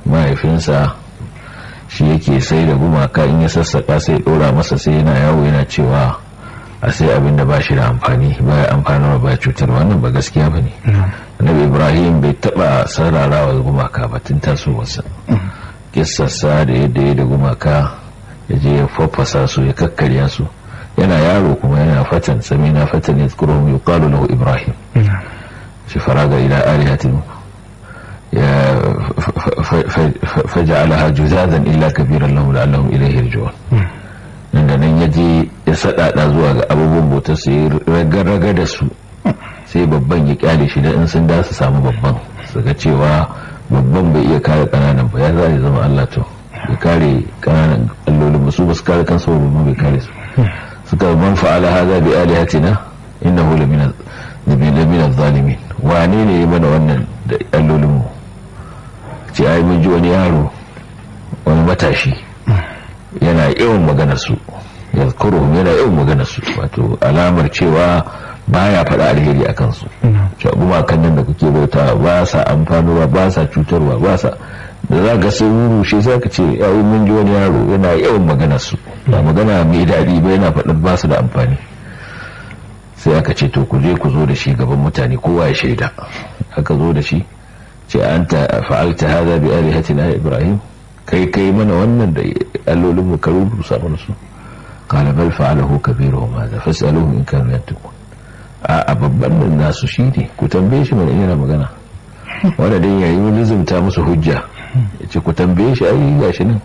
mahaifinsa shi yake sai da gumaka in ya sassaka sai dora masa sai yana yawo yana cewa a sai abin da ba shi da amfani ba ya amfanarwa ba cutar wannan ba gaskiya ba ne annabi ibrahim bai taba sararawa gumaka ba tun tasowarsa kissarsa da yadda ya da gumaka ya je ya fafasa su ya kakkarya su yana yaro kuma yana fatan sami na fatan ya tsoro mai kalu lahu ibrahim shi faraga ila alihatin ya faja'alaha juzazan illa kabiran lahu la'allahum ilayhi yarji'un nan da nan ya je ya sadada zuwa ga abubuwan bautar su ya raga da su sai babban ya kyale shi da in sun da su samu babban su ga cewa babban bai iya kare kananan ba ya za ya zama Allah to ya kare kananan allolin ba su ba su kare kansu ba babban bai kare su suka man fa'ala hadha bi alihatina innahu lamina lamina zalimin wane ne ya mana wannan da allolin mu ce ai mun ji wani yaro wani matashi yana yawan maganar su yazkuruhum yana yawan maganar su wato alamar cewa baya faɗa alheri a kansu gumakan nan da kuke bauta ba sa amfanuwa ba sa cutarwa ba sa da za ka sun rushe sai ka ce yawon mun ji wani yaro yana yawan maganar su ba magana mai daɗi ba yana faɗin ba su da amfani sai aka ce to ku je ku zo da shi gaban mutane kowa ya shaida aka zo da shi ce an ta fa'alta hada bi alihatina ibrahim kai kai mana wannan da allolin mu ka rubuta mana su qala bal fa'alahu kabiruhum hadha fas'aluhum in kanu yantiqun a babban nan nasu shi ne ku tambaye shi mana yana magana wanda dai yayi lizumta musu hujja ya ce ku tambaye shi ai gashi nan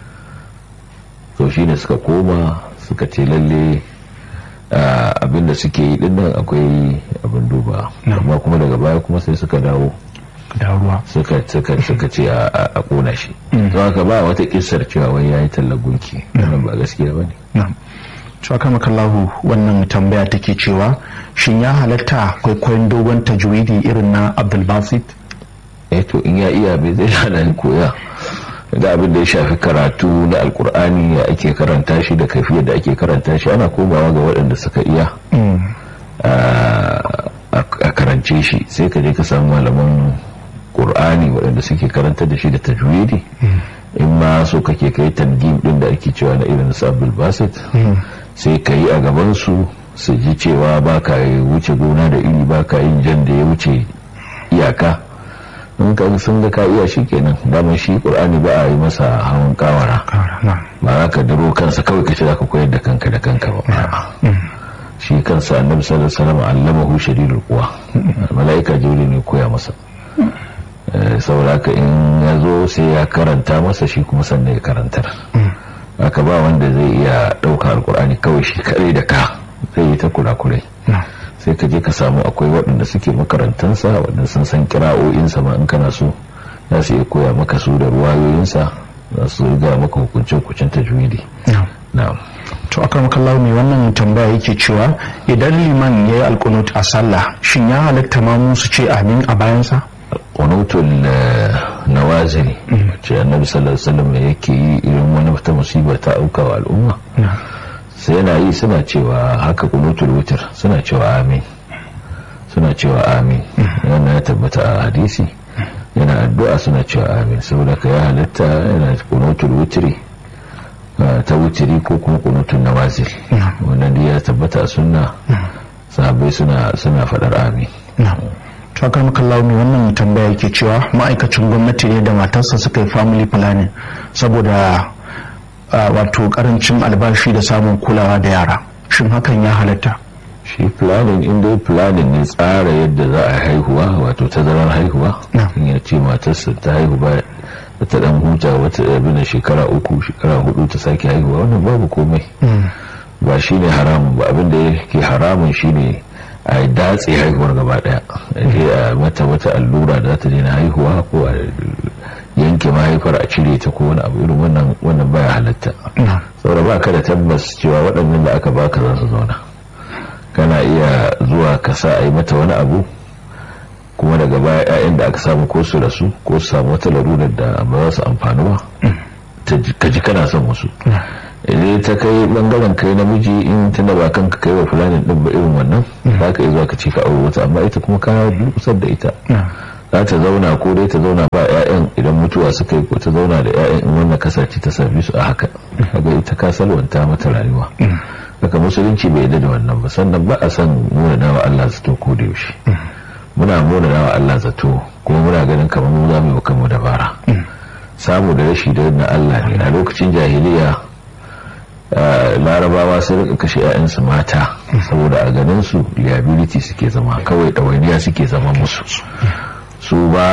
to shi ne suka koma suka ce lalle abinda suke yi dinnan akwai abin duba amma kuma daga baya kuma sai suka dawo suka suka suka ce a kona shi don haka ba wata kissar cewa wai yayi tallar gunki wannan ba gaskiya bane cewa makallahu wannan tambaya take cewa shin ya halatta kwaikwayon dogon tajwidi irin na abdulbasit eh to in ya iya bai zai hana koya da abin da ya shafi karatu na alkur'ani ya ake karanta shi da kafiyar da ake karanta shi ana komawa ga waɗanda suka iya a karance shi sai ka je ka samu malaman ƙur'ani waɗanda suke karanta da shi da tajwidi in ma so kake kai tangim din da ake cewa na irin sabbin basit sai ka yi a gabansu su ji cewa ba ka wuce gona da iri ba ka yin jan da ya wuce iyaka in ka sun ga ka iya shi kenan daman shi qur'ani ba a yi masa hawan kawara ba za ka daro kansa kawai ka ce za ka koyar da kanka da kanka ba shi kansa annabi sallallahu alaihi wasallam allamahu shadidul quwa malaika jibril ne koya masa sauraka in ya zo sai ya karanta masa shi kuma sannan ya karantar aka ba wanda zai iya ɗauka alkur'ani kawai shi kare da ka zai yi ta kurakurai sai ka je ka samu akwai waɗanda suke makarantansa waɗanda sun san kira'o'insa ma in kana so za su iya koya maka su da ruwayoyinsa za su riga maka hukunce-hukuncen tajwidi na'am to akan kallahu mai wannan tambaya yake cewa idan liman ya yi alkunut a sallah shin ya halatta ma su ce amin a bayansa kunutul nawazili ce annabi sallallahu alaihi wasallam yake yi irin wani ta musiba ta auka wa al'umma sai yana yi suna cewa haka kunutul wutar suna cewa amin suna cewa amin yana ya tabbata a hadisi yana addu'a suna cewa amin saboda ka ya halatta yana kunutul wutri ta wutiri ko kuma kunutul nawazil wannan ya tabbata a sunna sahabbai suna suna faɗar amin fakar makallawa mai wannan tambaya yake cewa ma'aikacin gwamnati ne da matarsa suka yi family planning saboda wato karancin albashi da samun kulawa da yara shin hakan ya halatta shi planning inda planning ne tsara yadda za a haihuwa wato tazarar haihuwa in ya ce matarsa ta haihu ba ta dan huta wata abin da shekara uku shekara hudu ta sake haihuwa wannan babu komai ba shine haramun ba abin da yake haramun shine a datse haihuwar gaba daya a mata wata allura da za ta daina haihuwa ko a yanke mahaifar a cire ta ko wani abu irin wannan wannan baya halatta saboda ba ka da tabbas cewa waɗannan da aka baka za su zauna kana iya zuwa ka sa a yi mata wani abu kuma daga baya 'ya'yan da aka samu ko su rasu ko su samu wata larurar da ba za su amfani ba ka ji kana son wasu idan ta kai bangaren kai namiji in tunda ba kanka kai wa fulanin din ba irin wannan za ka iya zuwa ka ce ka aure wata amma ita kuma ka durkusar da ita za ta zauna ko dai ta zauna ba 'ya'yan idan mutuwa suka yi ko ta zauna da 'ya'yan in wannan kasance ta sami su a haka kaga ita ka salwanta mata rayuwa haka musulunci bai yarda da wannan ba sannan ba a san nuna dawa Allah zato ko da yaushe muna nuna dawa Allah zato kuma muna ganin kamar mu za mu yi kanmu dabara samu da rashi da na Allah ne a lokacin jahiliya larabawa sai rika kashe 'ya'yansu mata saboda a ganin su liability suke zama kawai ɗawainiya suke zama musu su ba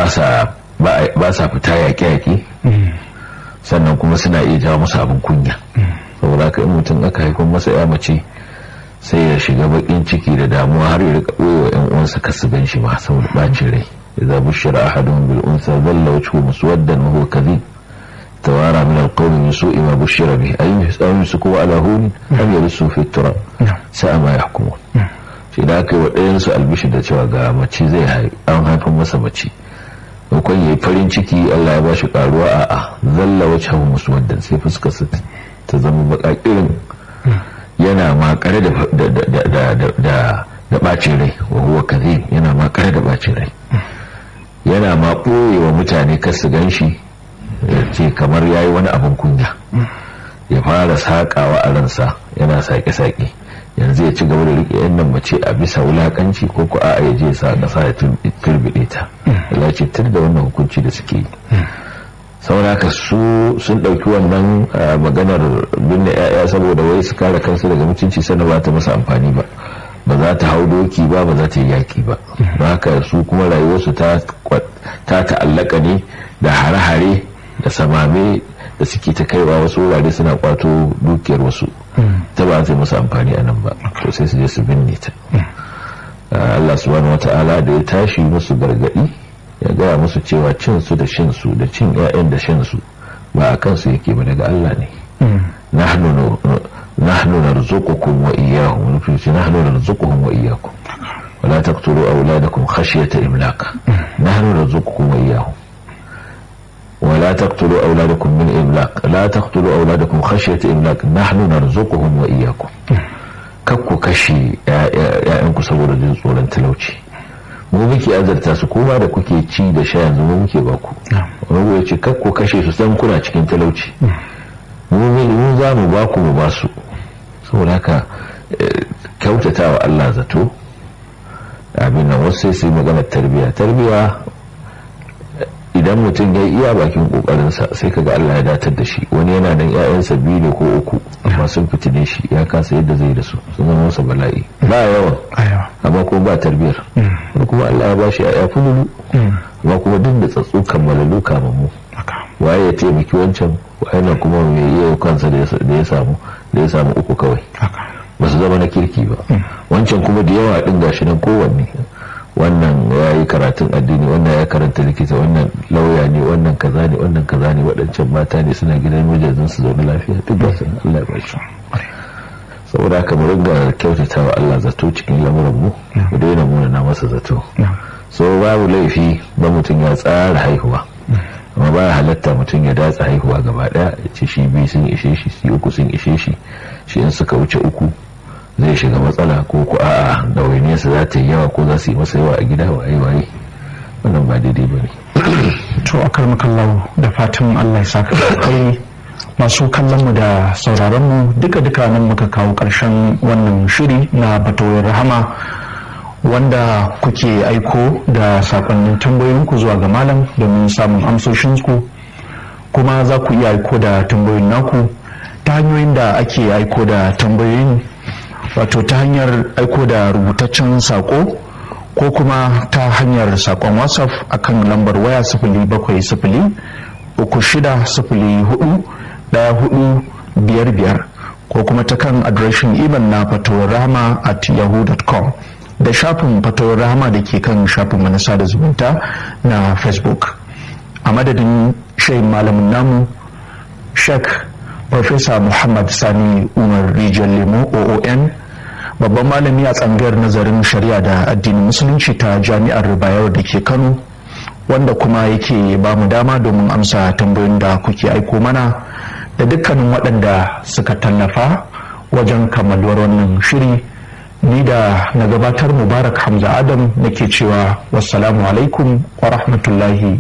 sa fita yaƙe-yaƙe sannan kuma suna iya jawo musu abin kunya saboda haka in mutum aka haifar masa ya mace sai ya shiga bakin ciki da damuwa har ya rika ɓoye wa 'yan uwansa kasu gan shi ma saboda ɓacin rai idza bushira ahadun bil unsa dhalla wajhuhu muswaddan wa huwa kadhib توارى من القوم من سوء ما بشر به أي يمسكوا على هون أم يرسوا في التراب ساء ما يحكمون shi da aka yi wa ɗayansu albishi da cewa ga mace zai haifi an haifin masa mace hukun ya yi farin ciki allah ya ba shi karuwa a a zalla wacce hau musu wadda sai fuskarsa ta zama bakakirin yana makare da bacin rai wa huwa kazim yana makare da bacin rai yana ma ɓoye wa mutane kasu gan shi ce kamar ya yi wani abin kunya ya fara saƙawa a ransa yana saƙe-saƙe yanzu ya ci gaba da riƙe yan nan mace a bisa wulaƙanci ko ku a ya je sa ƙasa ya turbide ta ya ce tur da wannan hukunci da suke yi sauraka su sun ɗauki wannan maganar binne 'ya'ya saboda wai su kare kansu daga mutunci sannan ba ta masa amfani ba ba za ta hau doki ba ba za ta yi yaƙi ba ba haka su kuma rayuwarsu ta ta'allaka ne da hare-hare da samame da suke ta kaiwa wasu wurare suna kwato dukiyar wasu ta ba ta musu amfani a nan ba to sai su je su binne ta Allah subhanahu wata'ala da ya tashi musu gargadi ya gaya musu cewa cin su da shin su da cin ƴaƴan da shin su ba a kansu yake ba daga Allah ne nahnu nahnu narzuqukum wa iyyahum nufi nahnu narzuquhum wa iyyakum ولا تقتلوا أولادكم خشية إملاق نحن نرزقكم وإياهم ولا تقتلوا أولادكم من إملاق لا تقتلوا أولادكم خشية إملاق نحن نرزقهم وإياكم kakku kashe ‘ya'yanku saboda jin tsoron talauci mu muke azarta su kuma da kuke ci da sha yanzu mu muke ba ku wani ya ce kakku kashe su san kuna cikin talauci mu za mu ba ku mu ba su saboda haka kyautata wa Allah zato abin nan wasu sai su yi magana tarbiya tarbiya idan mutum ya iya bakin kokarinsa sai kaga Allah ya datar da shi wani yana nan ƴaƴansa biyu ne ko uku amma sun fitine shi ya kasa yadda zai da su sun zama masa bala'i ba yawan amma kuma ba tarbiyar wani kuma Allah ya ba shi ƴaƴa fululu amma kuma duk da tsatsu kammalalu kamammu waye ya taimaki wancan waye na kuma mai iya kansa da ya samu da ya samu uku kawai ba su zama na kirki ba wancan kuma da yawa din gashi nan kowanne wannan ya yi karatun addini wannan ya karanta likita wannan lauya ne wannan kaza ne wannan kaza ne waɗancan mata ne suna gidan mijazin su zaune lafiya duk ba su Allah ya shi saboda haka mu ringa kyautata wa Allah zato cikin lamuran mu mu daina muna na masa zato so babu laifi ba mutum ya tsara haihuwa amma ba halatta mutum ya datsa haihuwa gaba daya ya ce shi biyu sun ishe shi shi uku sun ishe shi shi in suka wuce uku zai shiga matsala ko ku a'a ɗawainiyarsa za ta yi yawa ko za su yi masa yawa a gida waye waye wannan ba daidai ba ne to a karmakallahu da fatan allah ya saka kai masu kallon mu da sauraron mu duka duka nan muka kawo karshen wannan shiri na batoyin rahama wanda kuke aiko da sakonnin tambayoyinku zuwa ga malam domin samun amsoshinku kuma za ku iya aiko da tambayoyin naku ta hanyoyin da ake aiko da tambayoyin wato ta hanyar aiko da rubutaccen sako ko kuma ta hanyar sakon whatsapp akan lambar waya sifili bakwai sifili uku shida sifili hudu daya hudu biyar biyar ko kuma ta kan adireshin imel na fatawar rahama at yahoo.com da shafin fatawar rahama da ke kan shafin manasa da zumunta na facebook a madadin shayin malamin namu sheikh Profesa Muhammad Sani Umar Rijal Lemo OON babban malami a tsangar nazarin shari'a da addinin musulunci ta jami'ar Bayero da ke Kano wanda kuma yake ba mu dama domin amsa tambayoyin da kuke aiko mana da dukkanin waɗanda suka tallafa wajen kammaluwar wannan shiri ni da na gabatar mubarak hamza adam nake cewa wassalamu alaikum wa rahmatullahi